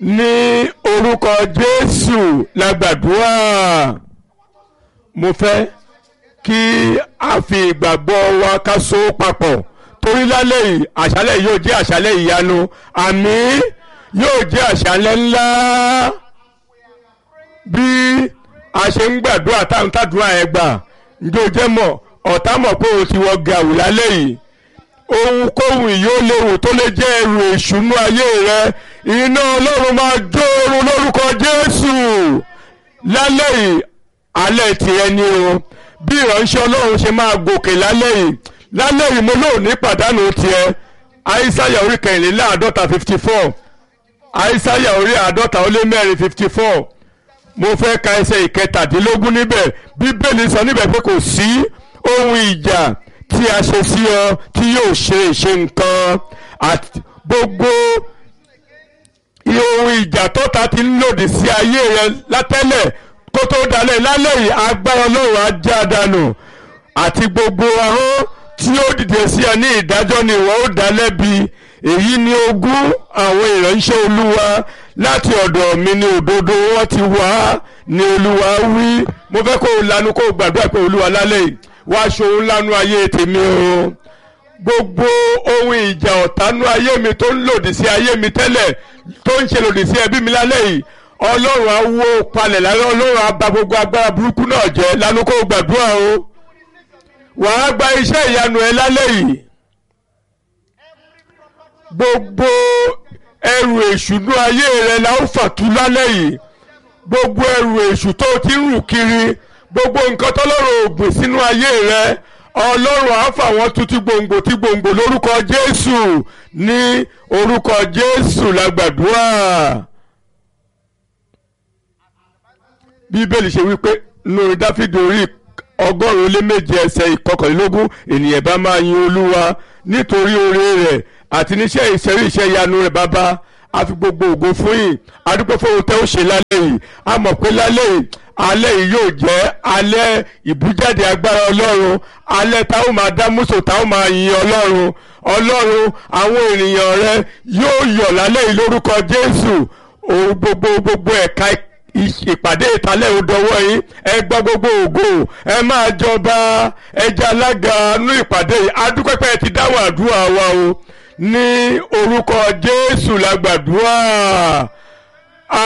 ní orúkọ jésù la gbàdúrà mo fẹ́ kí a fi ìgbàgbọ́ wa ká so papọ̀ torí lálẹ́ yìí àṣálẹ́ yìí yóò jẹ́ àṣálẹ́ ìyanu àmín yóò jẹ́ àṣálẹ́ ńlá bí a ṣe ń gbàdúrà táwọn tàdúrà ẹ̀ gbà ǹjẹ́ o jẹ́ mọ̀ ọ̀tá mọ̀ pé o ti wọ gàù lálẹ́ yìí ohunkóhun yóò léwu tó lè jẹ́ ẹrù ìṣúnú ayé rẹ iná ọlọ́run máa jó oorun lórúkọ jésù lálẹ́ yìí alẹ́ tìrẹ ni o bí ìránṣẹ́ ọlọ́run ṣe máa gòkè lálẹ́ yìí lálẹ́ yìí mo lóò ní pàdánù tiẹ̀ àìsáyà orí kẹrìnléláàádọ́ta fifty four àìsáyà orí àádọ́ta ó lé mẹ́rin fifty four mo fẹ́ ka ẹsẹ̀ ìkẹtàdínlógún níbẹ̀ bíbélì sọ níbẹ̀ pé kò sí ohun ìjà tí a ṣe sí ọ tí yóò ṣe ìṣe nǹkan àti gbogbo ohun ìjà tọ́ta ti ń lòdì sí ayé rẹ látẹ́lẹ̀ kó tó dalẹ̀ lálẹ́ yìí agbára ọlọ́run á já dànù àti gbogbo ahọ́n tí ó dìde sí ẹ ní ìdájọ́ ni ìwọ ó dá lẹ́bi èyí ni ogún àwọn ìránṣẹ́ olúwa láti ọ̀dọ̀ mi ní òdodo wọn ti wá ní olúwa wí mo fẹ́ kó o lanu kó o gbàdúrà pé olúwa lálẹ́ yìí wá ṣòun lanu ayé tèmi o gbogbo ohun ìjà ọ̀tánú ayé mi tó ń lòdì sí ayé mi tẹ́lẹ̀ tó ń ṣe lòdì sí ẹbí mi lálẹ́ yìí ọlọ́run á wó palẹ̀ lálẹ́ ọlọ́run á bà gbogbo agbára burúkú náà jẹ́ lanu kó o gbàdúrà o wàá gba iṣẹ́ ìyanu ẹ lálẹ́ yìí gbogbo ẹrù èṣùnú ayé rẹ la ó fàtú lálẹ́ yìí gbogbo ẹrù èṣù tó ti ń rù kiri gbogbo nǹkan tọ́lọ́run ò gbìn sínú ayé rẹ ọlọ́run á fà wọ́n tu ti gbòǹgbò ti gbòǹgbò lórúkọ jésù ní orúkọ jésù la gbàdúrà bíbélì ṣe wípé lórí dáfídì orí ọgọ́rùn-ún lé méje ẹsẹ̀ ìkọkànlélógún ènìyàn bá máa yin olúwa nítorí oore rẹ̀ àti níṣẹ́ ìṣẹ́rí iṣẹ́ ìyanu rẹ̀ bàbá a fi gbogbo ògo fún yìí adúpẹ́ fún ohun tẹ́ ó ṣe lálẹ́ yìí a mọ̀ pé lálẹ́ yìí alẹ́ yìí yóò jẹ́ alẹ́ ìbújáde agbára ọlọ́run alẹ́ tá ó máa dá múso tá ó máa yin ọlọ́run ọlọ́run àwọn ènìyàn rẹ yóò yọ̀ lálẹ́ yìí lórúkọ jésù ohun gbogbo gbogbo ẹ̀ka ìpàdé ìtàlẹ̀ òdòwọ́ yìí ẹ gba gbogbo ògo ẹ máa jọba ẹja alága nú ìpàdé yìí adúpẹ́pẹ́ ti dáhùn àdúrà wa o ní orúkọ jésù la gbàdúrà